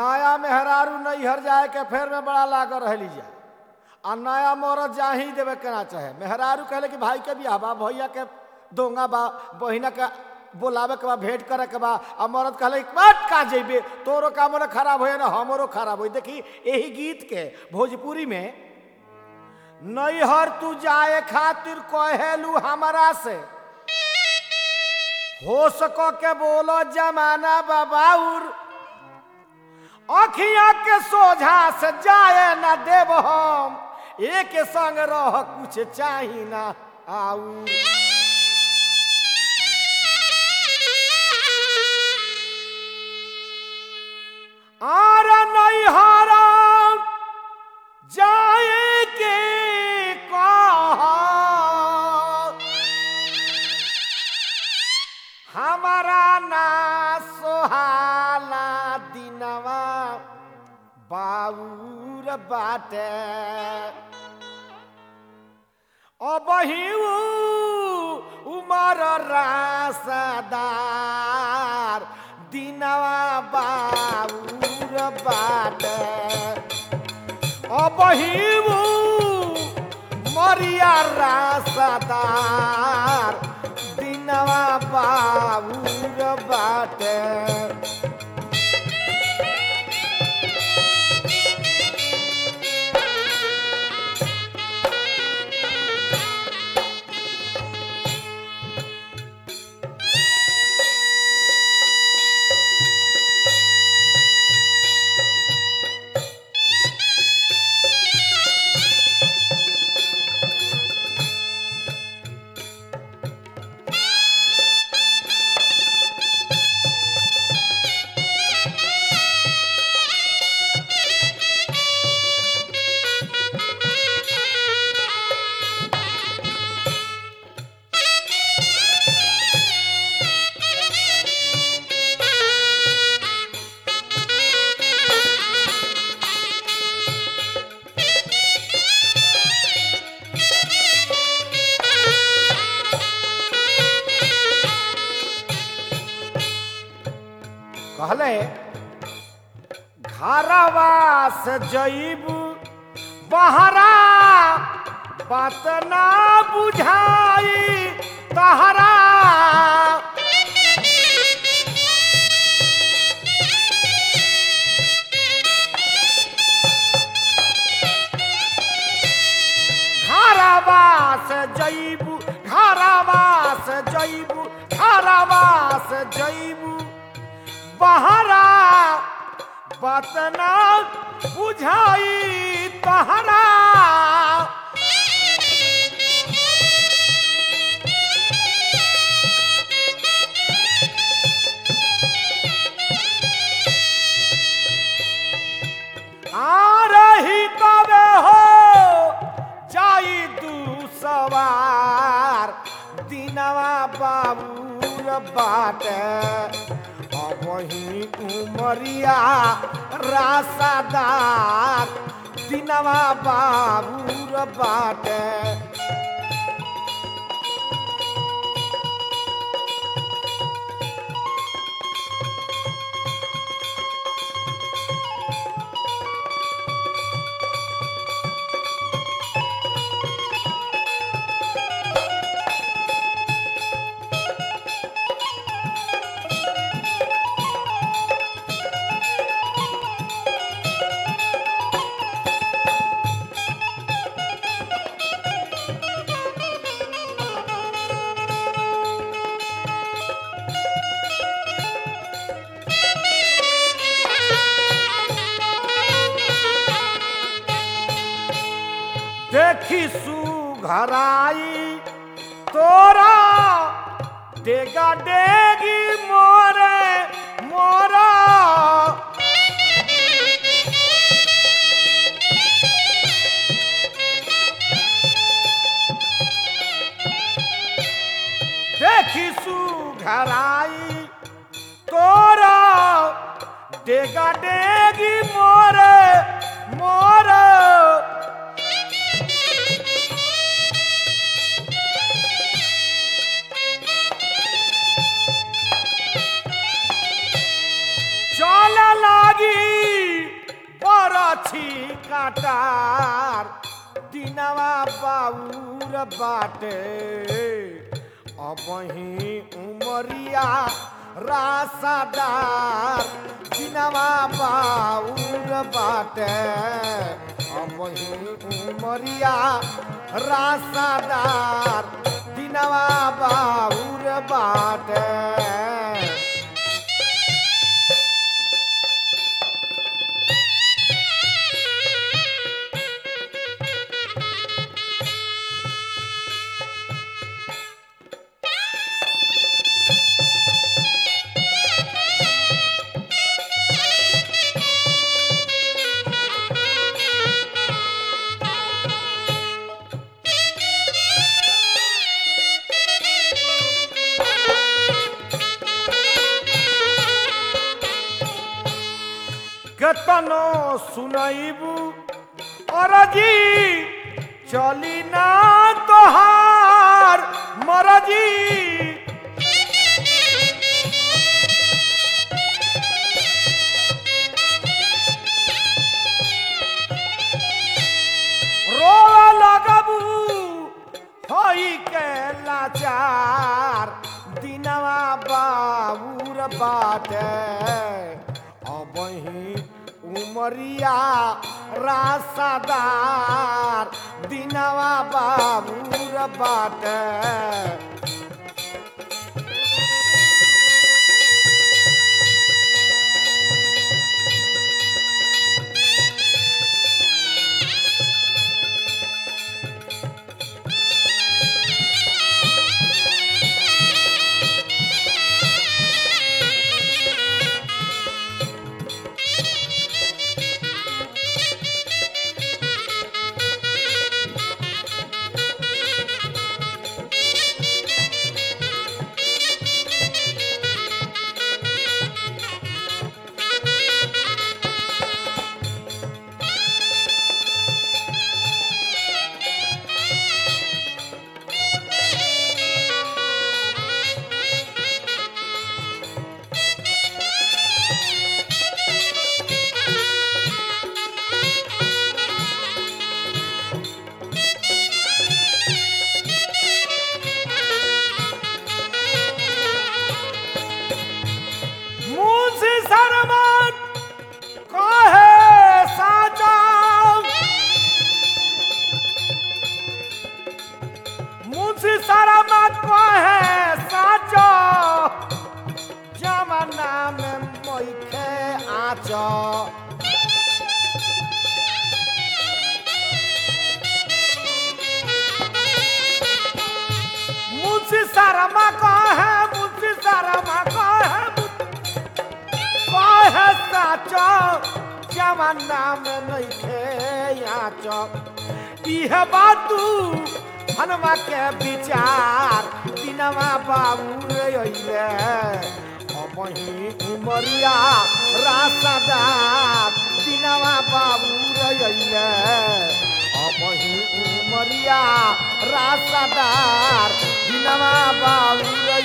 नया मेहरारू नैहर जाए के फेर में बड़ा लागल रहली जा आ नया मरद जा ही देवे के ना चाहे मेहरारू कहले कि भाई के बियाह बा भैया के दोंगा बा बहिना के बोलावे के बा भेंट करे के बा आ मरद कहले बात का जइबे तोरो काम ना खराब होए ना हमरो खराब होई देखी यही गीत के भोजपुरी में नैहर तू जाए खातिर कहेलू हमारा से हो सको के बोलो जमाना बाबाउर अखिया के सोझा से जाए ना देव हम एक संग रह कुछ चाही ना आऊ आर नैहरा जाए के कहा हमारा ना सोहाला दिनवा बाउर बाटे अबही उमर रासदार दिनवा बाउर बाटे अबही मरिया रासदार दिनवा बाबूर बाटे कहले घरवा से जईब बहरा बात ना बुझाई तहरा घरवा से जईब घरवा से जईब घरवा से जईब बहरा बतना बुझाई तहरा आ रही तबे हो जाई दू सवार दिनवा बाबूर बाटे वही उमरिया रासादार दिनवा बाबूर बाटे देखी सुघराई तोरा डेगा डेगी मोरे मोरा देखी सुघराई तोरा डेगा डेगी मोरे मोरे चल लागी रासादार दिनवा बाउर बाटे अबही उमरिया रासादार दिनवा बाउर बाटे अबही उमरिया रासादार दिनवा बाउर बाटे केतनो सुनैबू अरजी चली ना तोहार मरजी रो लगबू होई के लाचार दिनवा बाबूर बाटे अबही उमरिया रासादार दिनवा बाबूर बाटे मुंशी शर्मन कहे साचा मुंशी शर्मन कहे साचा जमाना में मोखे आचा मुंशी शर्मा कहे मुंशी शर्मा कहे कहे साचो जमाना में नइखे आचो इहे बातू हनुमा के विचार दिनवा बाबू रे अइले अबही उमरिया रासदार दिनवा बाबू रे अइले अबही उमरिया रासदार दिनवा बाबू रे